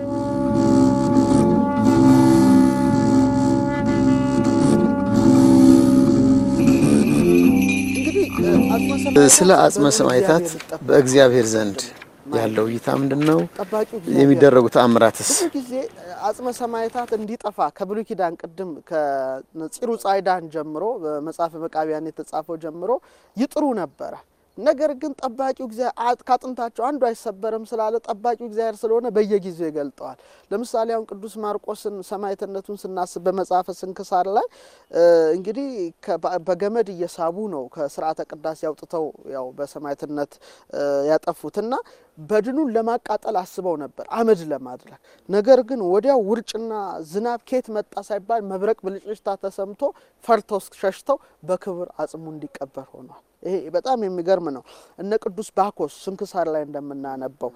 ስለ አጽመ ሰማዕታት በእግዚአብሔር ዘንድ ያለው እይታ ምንድን ነው? የሚደረጉ ተአምራትስ? ብዙ ጊዜ አጽመ ሰማዕታት እንዲጠፋ ከብሉይ ኪዳን ቅድም ከፂሩ ጻይዳን ጀምሮ በመጽሐፈ መቃቢያን የተጻፈው ጀምሮ ይጥሩ ነበረ። ነገር ግን ጠባቂው እግዚአብሔር ከአጥንታቸው አንዱ አይሰበርም ስላለ ጠባቂው እግዚአብሔር ስለሆነ በየጊዜው ይገልጠዋል። ለምሳሌ አሁን ቅዱስ ማርቆስን ሰማዕትነቱን ስናስብ በመጽሐፈ ስንክሳር ላይ እንግዲህ በገመድ እየሳቡ ነው ከስርዓተ ቅዳሴ አውጥተው ያው በሰማዕትነት ያጠፉትና በድኑን ለማቃጠል አስበው ነበር አመድ ለማድረግ። ነገር ግን ወዲያው ውርጭና ዝናብ ከየት መጣ ሳይባል መብረቅ ብልጭልጭታ ተሰምቶ ፈርተው ሸሽተው በክብር አጽሙ እንዲቀበር ሆኗል። ይሄ በጣም የሚገርም ነው። እነ ቅዱስ ባኮስ ስንክሳር ላይ እንደምናነበው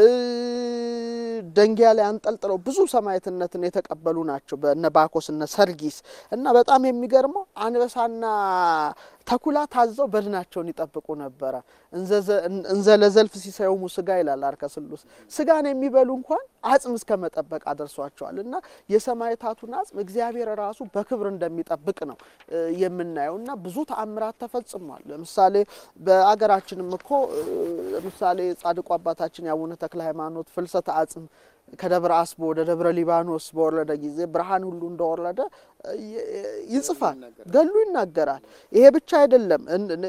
ደንጊያ ላይ አንጠልጥለው ብዙ ሰማዕትነትን የተቀበሉ ናቸው። በእነ ባኮስ እነ ሰርጊስ እና በጣም የሚገርመው አንበሳና ተኩላ ታዘው በድናቸውን ይጠብቁ ነበረ። እንዘ ለዘልፍ ሲሳዩሙ ስጋ ይላል አርከ ስሉስ ስጋን የሚበሉ እንኳን አጽም እስከ መጠበቅ አደርሷቸዋል። እና የሰማዕታቱን አጽም እግዚአብሔር ራሱ በክብር እንደሚጠብቅ ነው የምናየው እና ብዙ ተአምራት ተፈጽሟል። ለምሳሌ በአገራችንም እኮ ለምሳሌ ጻድቁ አባታችን የአቡነ ተክለ ሃይማኖት ፍልሰተ አጽም ከደብረ አስቦ ወደ ደብረ ሊባኖስ በወረደ ጊዜ ብርሃን ሁሉ እንደወረደ ይጽፋል፣ ገሉ ይናገራል። ይሄ ብቻ አይደለም።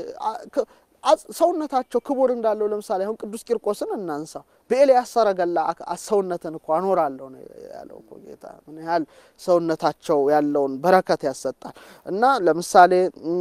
ሰውነታቸው ክቡር እንዳለው ለምሳሌ አሁን ቅዱስ ቂርቆስን እናንሳ። በኤልያስ ሰረገላ ሰውነትን እኮ አኖራለሁ ነው ያለው እኮ ጌታ። ምን ያህል ሰውነታቸው ያለውን በረከት ያሰጣል። እና ለምሳሌ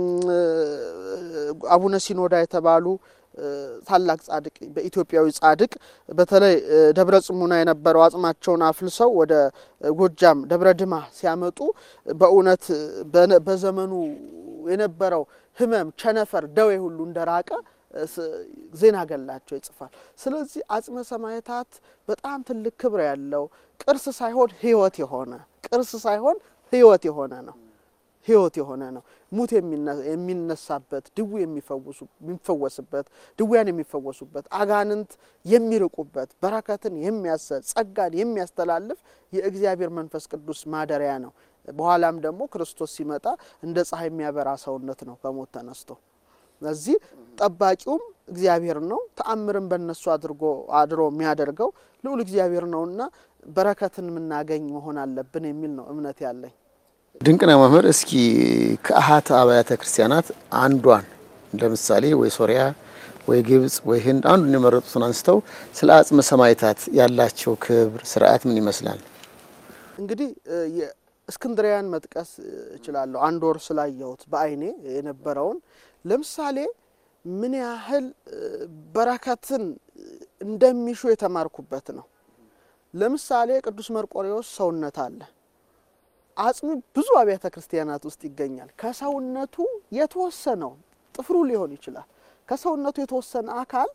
አቡነ ሲኖዳ የተባሉ ታላቅ ጻድቅ በኢትዮጵያዊ ጻድቅ በተለይ ደብረ ጽሙና የነበረው አጽማቸውን አፍልሰው ወደ ጎጃም ደብረ ድማ ሲያመጡ በእውነት በዘመኑ የነበረው ሕመም፣ ቸነፈር፣ ደዌ ሁሉ እንደራቀ ዜና ገላቸው ይጽፋል። ስለዚህ አጽመ ሰማዕታት በጣም ትልቅ ክብር ያለው ቅርስ ሳይሆን ሕይወት የሆነ ቅርስ ሳይሆን ሕይወት የሆነ ነው ሕይወት የሆነ ነው። ሙት የሚነሳበት፣ ድዊ የሚፈወስበት፣ ድውያን የሚፈወሱበት፣ አጋንንት የሚርቁበት፣ በረከትን የሚያሰጥ ጸጋን የሚያስተላልፍ የእግዚአብሔር መንፈስ ቅዱስ ማደሪያ ነው። በኋላም ደግሞ ክርስቶስ ሲመጣ እንደ ፀሐይ የሚያበራ ሰውነት ነው ከሞት ተነስቶ። ስለዚህ ጠባቂውም እግዚአብሔር ነው። ተአምርን በእነሱ አድርጎ አድሮ የሚያደርገው ልዑል እግዚአብሔር ነውና በረከትን የምናገኝ መሆን አለብን የሚል ነው እምነት ያለኝ። ድንቅና መምህር፣ እስኪ ከአሃት አብያተ ክርስቲያናት አንዷን እንደ ምሳሌ ወይ ሶሪያ ወይ ግብጽ ወይ ህንድ አንዱን የመረጡትን አንስተው ስለ አጽመ ሰማዕታት ያላቸው ክብር ስርዓት ምን ይመስላል? እንግዲህ እስክንድሪያን መጥቀስ እችላለሁ። አንድ ወር ስላየሁት በአይኔ የነበረውን ለምሳሌ ምን ያህል በረከትን እንደሚሹ የተማርኩበት ነው። ለምሳሌ ቅዱስ መርቆሬዎስ ሰውነት አለ። አጽሙ ብዙ አብያተ ክርስቲያናት ውስጥ ይገኛል። ከሰውነቱ የተወሰነው ጥፍሩ ሊሆን ይችላል። ከሰውነቱ የተወሰነ አካል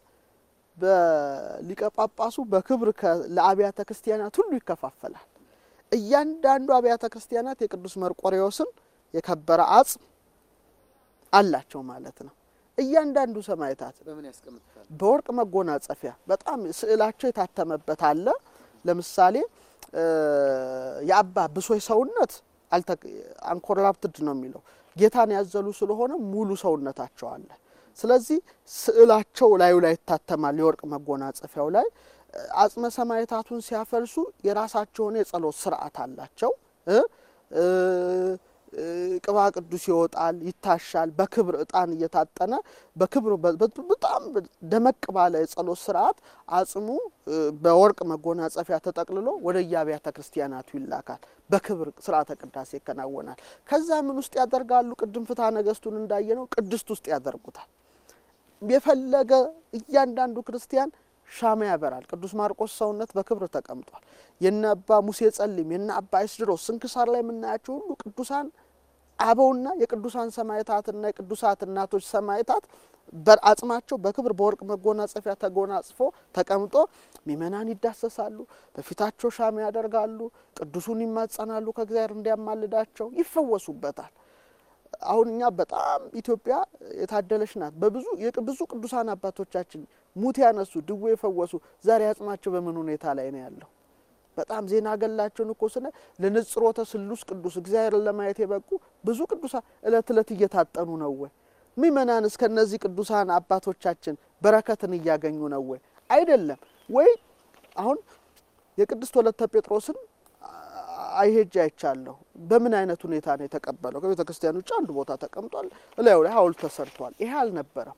በሊቀ ጳጳሱ በክብር ለአብያተ ክርስቲያናት ሁሉ ይከፋፈላል። እያንዳንዱ አብያተ ክርስቲያናት የቅዱስ መርቆሬዎስን የከበረ አጽም አላቸው ማለት ነው። እያንዳንዱ ሰማዕታት በወርቅ መጎናጸፊያ በጣም ስዕላቸው የታተመበት አለ። ለምሳሌ የአባ ብሶይ ሰውነት አንኮራፕትድ ነው የሚለው ጌታን ያዘሉ ስለሆነ ሙሉ ሰውነታቸው አለ። ስለዚህ ስዕላቸው ላዩ ላይ ይታተማል። የወርቅ መጎናጸፊያው ላይ አጽመ ሰማዕታቱን ሲያፈልሱ የራሳቸውን የጸሎት ስርዓት አላቸው። ቅባ ቅዱስ ይወጣል፣ ይታሻል። በክብር እጣን እየታጠነ በክብር በጣም ደመቅ ባለ የጸሎት ስርዓት አጽሙ በወርቅ መጎናጸፊያ ተጠቅልሎ ወደ የአብያተ ክርስቲያናቱ ይላካል። በክብር ስርዓተ ቅዳሴ ይከናወናል። ከዛ ምን ውስጥ ያደርጋሉ? ቅድም ፍትሐ ነገሥቱን እንዳየነው ቅድስት ውስጥ ያደርጉታል። የፈለገ እያንዳንዱ ክርስቲያን ሻማ ያበራል። ቅዱስ ማርቆስ ሰውነት በክብር ተቀምጧል። የነ አባ ሙሴ ጸሊም የነ አባ ይስድሮስ ስንክሳር ላይ የምናያቸው ሁሉ ቅዱሳን አበውና የቅዱሳን ሰማዕታትና የቅዱሳት እናቶች ሰማዕታት በአጽማቸው በክብር በወርቅ መጎናጸፊያ ተጎናጽፎ ተቀምጦ ምእመናን ይዳሰሳሉ። በፊታቸው ሻማ ያደርጋሉ። ቅዱሱን ይማጸናሉ። ከእግዚአብሔር እንዲያማልዳቸው ይፈወሱበታል። አሁን እኛ በጣም ኢትዮጵያ የታደለች ናት። በብዙ ብዙ ቅዱሳን አባቶቻችን ሙት ያነሱ፣ ድዌ የፈወሱ ዛሬ አጽማቸው በምን ሁኔታ ላይ ነው ያለው? በጣም ዜና ገላቸውን እኮ ስለ ለንጽሮተ ስሉስ ቅዱስ እግዚአብሔርን ለማየት የበቁ ብዙ ቅዱሳን እለት እለት እየታጠኑ ነው ወይ? ምእመናን እስከ እነዚህ ቅዱሳን አባቶቻችን በረከትን እያገኙ ነው ወይ? አይደለም ወይ? አሁን የቅድስት ወለተ ጴጥሮስን አይሄጅ አይቻለሁ። በምን አይነት ሁኔታ ነው የተቀበለው? ከቤተ ክርስቲያን ውጭ አንድ ቦታ ተቀምጧል። እላዩ ላይ ሐውልት ተሰርቷል። ይሄ አልነበረም።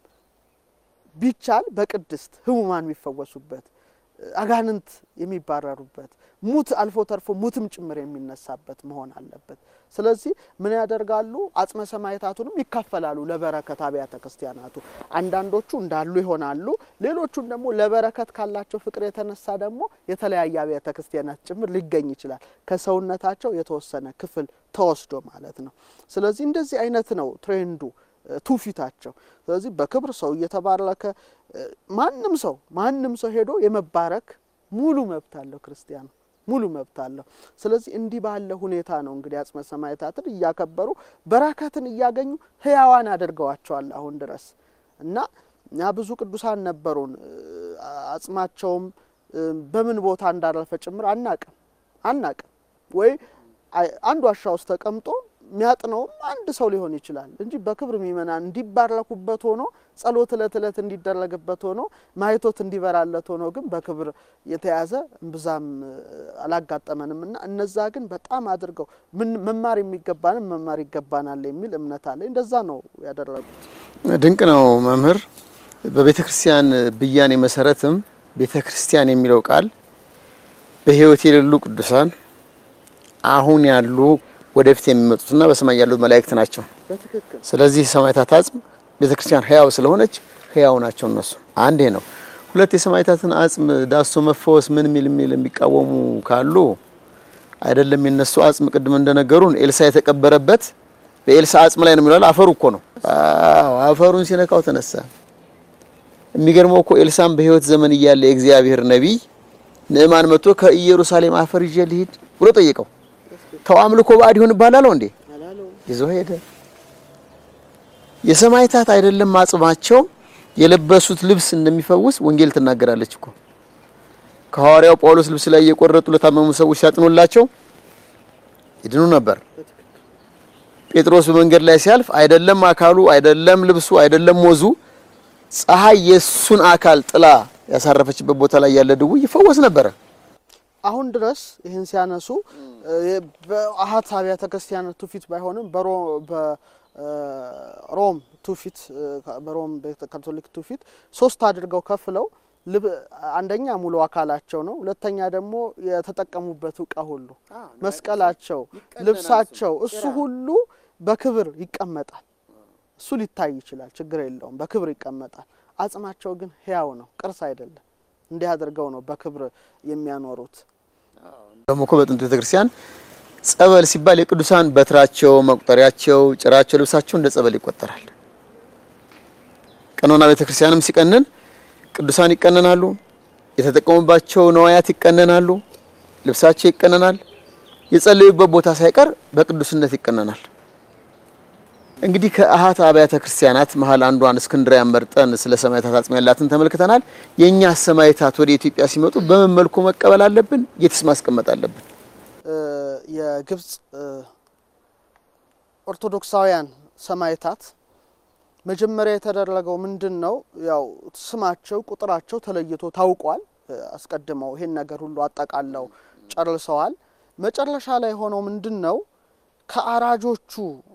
ቢቻል በቅድስት ህሙማን የሚፈወሱበት አጋንንት የሚባረሩበት ሙት አልፎ ተርፎ ሙትም ጭምር የሚነሳበት መሆን አለበት። ስለዚህ ምን ያደርጋሉ? አጽመ ሰማዕታቱንም ይካፈላሉ ለበረከት አብያተ ክርስቲያናቱ። አንዳንዶቹ እንዳሉ ይሆናሉ። ሌሎቹን ደግሞ ለበረከት ካላቸው ፍቅር የተነሳ ደግሞ የተለያየ አብያተ ክርስቲያናት ጭምር ሊገኝ ይችላል። ከሰውነታቸው የተወሰነ ክፍል ተወስዶ ማለት ነው። ስለዚህ እንደዚህ አይነት ነው ትሬንዱ ትውፊታቸው። ስለዚህ በክብር ሰው እየተባረከ ማንም ሰው ማንም ሰው ሄዶ የመባረክ ሙሉ መብት አለው ክርስቲያኑ ሙሉ መብት አለው። ስለዚህ እንዲህ ባለ ሁኔታ ነው እንግዲህ አጽመ ሰማዕታትን እያከበሩ በረከትን እያገኙ ህያዋን አድርገዋቸዋል አሁን ድረስ እና እኛ ብዙ ቅዱሳን ነበሩን። አጽማቸውም በምን ቦታ እንዳረፈ ጭምር አናቅም አናቅም ወይ አንድ ዋሻ ውስጥ ተቀምጦ የሚያጥነውም አንድ ሰው ሊሆን ይችላል እንጂ በክብር ምእመናን እንዲባረኩበት ሆኖ ጸሎት እለት እለት እንዲደረግበት ሆኖ ማየቶት እንዲበራለት ሆኖ ግን በክብር የተያዘ እምብዛም አላጋጠመንም እና እነዛ ግን በጣም አድርገው ምን መማር የሚገባንም መማር ይገባናል የሚል እምነት አለ። እንደዛ ነው ያደረጉት። ድንቅ ነው መምህር። በቤተ ክርስቲያን ብያኔ መሰረትም ቤተ ክርስቲያን የሚለው ቃል በሕይወት የሌሉ ቅዱሳን አሁን ያሉ ወደፊት የሚመጡትና በሰማይ ያሉት መላእክት ናቸው። በትክክል ስለዚህ ሰማዕታት አጽም ቤተክርስቲያን ህያው ስለሆነች ህያው ናቸው እነሱ። አንድ ይሄ ነው። ሁለት የሰማዕታትን አጽም ዳሶ መፈወስ ምን ሚል ሚል የሚቃወሙ ካሉ አይደለም የነሱ አጽም ቅድም እንደነገሩን ኤልሳ የተቀበረበት በኤልሳ አጽም ላይ ነው የሚለው አፈሩ እኮ ነው። አዎ አፈሩን ሲነካው ተነሳ። የሚገርመው እኮ ኤልሳም በህይወት ዘመን እያለ የእግዚአብሔር ነቢይ ንዕማን መጥቶ ከኢየሩሳሌም አፈር ይዤ ልሂድ ብሎ ጠየቀው። ተው አምልኮ ባዕድ ይሆን ባላለው እንዴ አላለው ይዞ ሄደ። የሰማዕታት አይደለም አጽማቸው የለበሱት ልብስ እንደሚፈውስ ወንጌል ትናገራለች እኮ። ከሐዋርያው ጳውሎስ ልብስ ላይ እየቆረጡ ለታመሙ ሰዎች ሲያጥኑላቸው ይድኑ ነበር። ጴጥሮስ በመንገድ ላይ ሲያልፍ አይደለም አካሉ፣ አይደለም ልብሱ፣ አይደለም ወዙ፣ ፀሐይ የሱን አካል ጥላ ያሳረፈችበት ቦታ ላይ ያለ ድውይ ይፈወስ ነበረ። አሁን ድረስ ይህን ሲያነሱ በአሀት አብያተ ክርስቲያናት ትውፊት ባይሆንም በሮ- በሮም ትውፊት በሮም ቤተ ካቶሊክ ትውፊት ሶስት አድርገው ከፍለው ልብ አንደኛ ሙሉ አካላቸው ነው። ሁለተኛ ደግሞ የተጠቀሙበት እቃ ሁሉ መስቀላቸው፣ ልብሳቸው እሱ ሁሉ በክብር ይቀመጣል። እሱ ሊታይ ይችላል፣ ችግር የለውም፣ በክብር ይቀመጣል። አጽማቸው ግን ሕያው ነው፣ ቅርስ አይደለም። እንዲህ አድርገው ነው በክብር የሚያኖሩት። ደግሞ እኮ በጥንቱ ቤተክርስቲያን ጸበል ሲባል የቅዱሳን በትራቸው፣ መቁጠሪያቸው፣ ጭራቸው፣ ልብሳቸው እንደ ጸበል ይቆጠራል። ቀኖና ቤተክርስቲያንም ሲቀንን ቅዱሳን ይቀነናሉ፣ የተጠቀሙባቸው ነዋያት ይቀነናሉ፣ ልብሳቸው ይቀነናል፣ የጸለዩበት ቦታ ሳይቀር በቅዱስነት ይቀነናል። እንግዲህ ከአሃት አብያተ ክርስቲያናት መሀል አንዷን እስክንድርያን መርጠን ስለ ሰማዕታት አጽም ያላትን ተመልክተናል። የእኛ ሰማዕታት ወደ ኢትዮጵያ ሲመጡ በምን መልኩ መቀበል አለብን? የትስ ማስቀመጥ አለብን? የግብጽ ኦርቶዶክሳውያን ሰማዕታት መጀመሪያ የተደረገው ምንድን ነው? ያው ስማቸው፣ ቁጥራቸው ተለይቶ ታውቋል። አስቀድመው ይሄን ነገር ሁሉ አጠቃለው ጨርሰዋል። መጨረሻ ላይ ሆነው ምንድን ነው ከአራጆቹ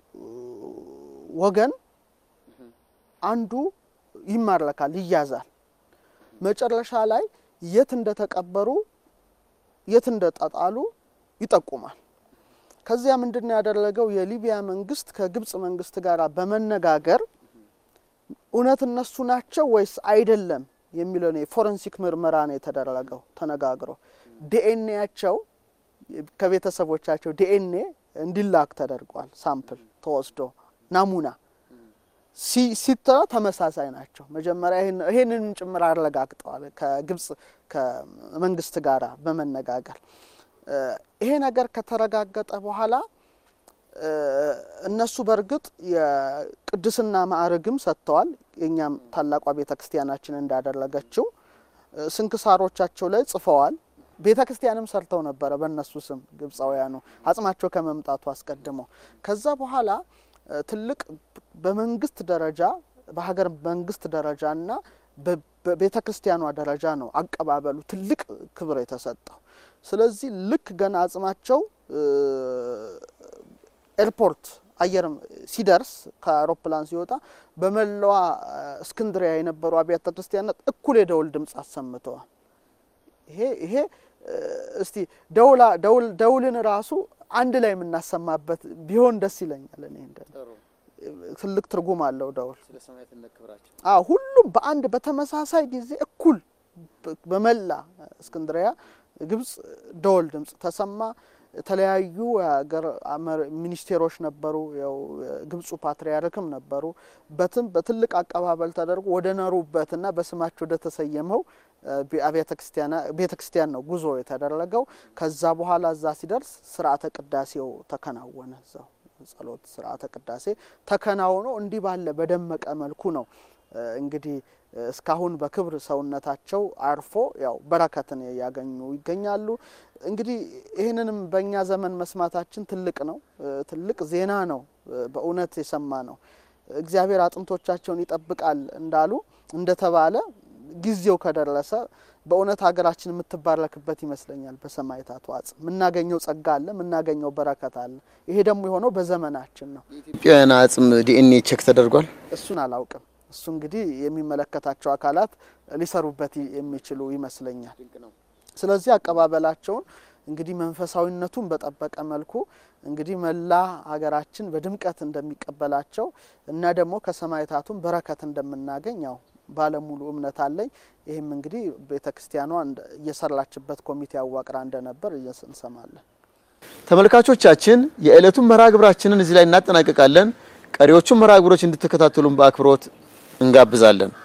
ወገን አንዱ ይማረካል፣ ይያዛል። መጨረሻ ላይ የት እንደተቀበሩ የት እንደተጣሉ ይጠቁማል። ከዚያ ምንድን ነው ያደረገው? የሊቢያ መንግስት ከግብጽ መንግስት ጋር በመነጋገር እውነት እነሱ ናቸው ወይስ አይደለም የሚለውን የፎረንሲክ ምርመራ ነው የተደረገው። ተነጋግሮ ዲኤንኤያቸው ከቤተሰቦቻቸው ዲኤንኤ እንዲላክ ተደርጓል። ሳምፕል ተወስዶ ናሙና ሲታ ተመሳሳይ ናቸው። መጀመሪያ ይሄንን ጭምር አረጋግጠዋል ከግብጽ ከመንግስት ጋር በመነጋገር ይሄ ነገር ከተረጋገጠ በኋላ እነሱ በእርግጥ የቅድስና ማዕረግም ሰጥተዋል። የእኛም ታላቋ ቤተ ክርስቲያናችን እንዳደረገችው ስንክሳሮቻቸው ላይ ጽፈዋል። ቤተ ክርስቲያንም ሰርተው ነበረ በእነሱ ስም ግብፃውያኑ አጽማቸው ከመምጣቱ አስቀድመው። ከዛ በኋላ ትልቅ በመንግስት ደረጃ በሀገር መንግስት ደረጃ እና በቤተ ክርስቲያኗ ደረጃ ነው አቀባበሉ ትልቅ ክብር የተሰጠው። ስለዚህ ልክ ገና አጽማቸው ኤርፖርት አየር ሲደርስ ከአውሮፕላን ሲወጣ በመላዋ እስክንድሪያ የነበሩ አብያተ ክርስቲያናት እኩል የደውል ድምፅ አሰምተዋል። ይሄ ይሄ እስቲ ደውላ ደውል ደውልን ራሱ አንድ ላይ የምናሰማበት ቢሆን ደስ ይለኛል። እኔ እንደ ትልቅ ትርጉም አለው ደውል። አዎ ሁሉም በአንድ በተመሳሳይ ጊዜ እኩል በመላ እስክንድሪያ ግብጽ ደወል ድምጽ ተሰማ። የተለያዩ የሀገር ሚኒስቴሮች ነበሩ። ያው ግብፁ ፓትርያርክም ነበሩ። በትም በትልቅ አቀባበል ተደርጎ ወደ ነሩበትና በስማቸው ወደ ተሰየመው ቤተ ክርስቲያን ነው ጉዞ የተደረገው። ከዛ በኋላ እዛ ሲደርስ ስርዓተ ቅዳሴው ተከናወነ። እዛው ጸሎት ስርዓተ ቅዳሴ ተከናውኖ እንዲህ ባለ በደመቀ መልኩ ነው እንግዲህ እስካሁን በክብር ሰውነታቸው አርፎ ያው በረከትን ያገኙ ይገኛሉ። እንግዲህ ይህንንም በእኛ ዘመን መስማታችን ትልቅ ነው፣ ትልቅ ዜና ነው። በእውነት የሰማ ነው። እግዚአብሔር አጥንቶቻቸውን ይጠብቃል እንዳሉ እንደተባለ ጊዜው ከደረሰ በእውነት ሀገራችን የምትባረክበት ይመስለኛል። በሰማዕታቱ አጽም የምናገኘው ጸጋ አለ፣ የምናገኘው በረከት አለ። ይሄ ደግሞ የሆነው በዘመናችን ነው። የኢትዮጵያውያን አጽም ዲኤንኤ ቼክ ተደርጓል። እሱን አላውቅም። እሱ እንግዲህ የሚመለከታቸው አካላት ሊሰሩበት የሚችሉ ይመስለኛል። ስለዚህ አቀባበላቸውን እንግዲህ መንፈሳዊነቱን በጠበቀ መልኩ እንግዲህ መላ ሀገራችን በድምቀት እንደሚቀበላቸው እና ደግሞ ከሰማዕታቱም በረከት እንደምናገኝ ያው ባለሙሉ እምነት አለኝ። ይህም እንግዲህ ቤተ ክርስቲያኗ እየሰራችበት ኮሚቴ አዋቅራ እንደነበር እንሰማለን። ተመልካቾቻችን የዕለቱን መርሃ ግብራችንን እዚህ ላይ እናጠናቀቃለን። ቀሪዎቹን መርሃ ግብሮች እንድትከታተሉን በአክብሮት እንጋብዛለን።